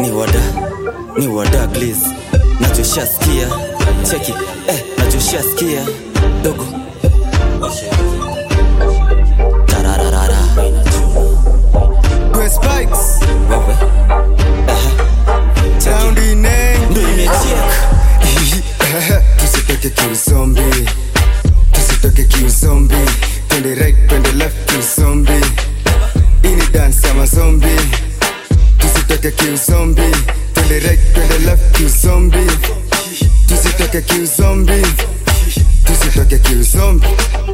ni wada ni wada glis nachoshaskia cheki eh, nachoshaskia dogo tarararara Kwe spikes wewe Sound ineng ndo imechek Tusitoke kiuzombi Tusitoke kiuzombi Twende right, twende left kiuzombi Ini dance ya mazombi Tusitoke kiuzombi Twende right, twende left kiuzombi Tusitoke kiuzombi Tusitoke kiuzombi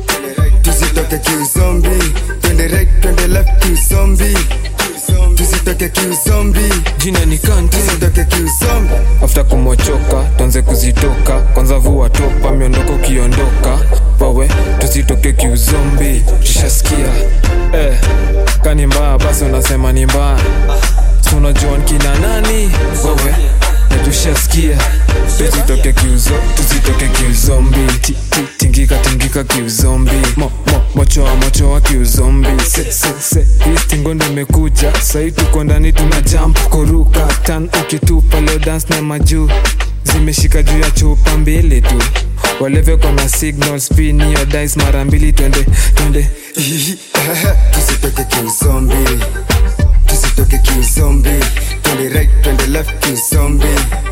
Tusitoke kiuzombi Twende right, twende left kiuzombi Tusitoke kiuzombi jina ni kanti Tusitoke kiuzombi afta kumochoka tuanze kuzitoka kwanza vua topa miondoko ukiondoka wawe tusitoke kiuzombi tushaskia eh, kani mbaya basi unasema ni mbaya Si unajua nkina nani wawe na tushaskia tusitoke kiuzo tusitoke kiuzombi Ti- ti- tingika tingika kiuzombi mo, mo, mochoa mochoa kiuzombi se, se, se. hii stingo ndo imekuja sahii tuko ndani tuna jump kuruka tan ukitupa leo dance na majuu zimeshika juu ya chupa mbili tu waleve kona signal spin hiyo dice mara mbili twende twende tusitoke kiuzombi tusitoke kiuzombi twende right twende left kiuzombi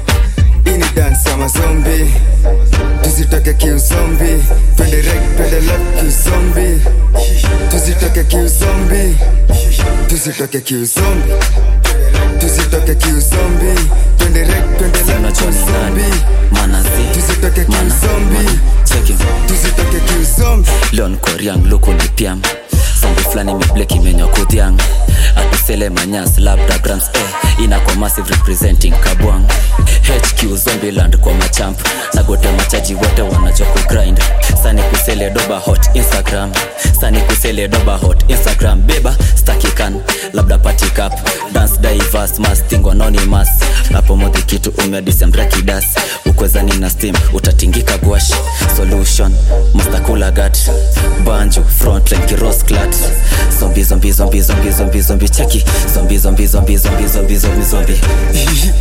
ini dance ya mazombi tusitoke kiuzombi twende right twende left kiuzombi tusitoke kiuzombi tusitoke kiuzombi tusitoke kiuzombi twende right twende left unajua ni nani kiuzombi manazi tusitoke mana kiuzombi mana cheki tusitoke kiuzombi leon koriang luku ni piam sombi fulani miblek imenywa kudhiang atusele manyas labda grams eh, inakwa massive representing kabwang hq zombiland kwa machamp na gote machaji wote wanajua kugrind sani kusele doba hot instagram sani kusele doba hot instagram beba stakikan labda party cup dance divers masting anonymous hapo modhi kitu umedisembrakidas ukwezani na steam utatingika gwash solution mastakula gat banjo frontline kirosklat zombi zombi zombi zombi zombi zombi cheki zombi zombi zombi zombi zombi zombi zombi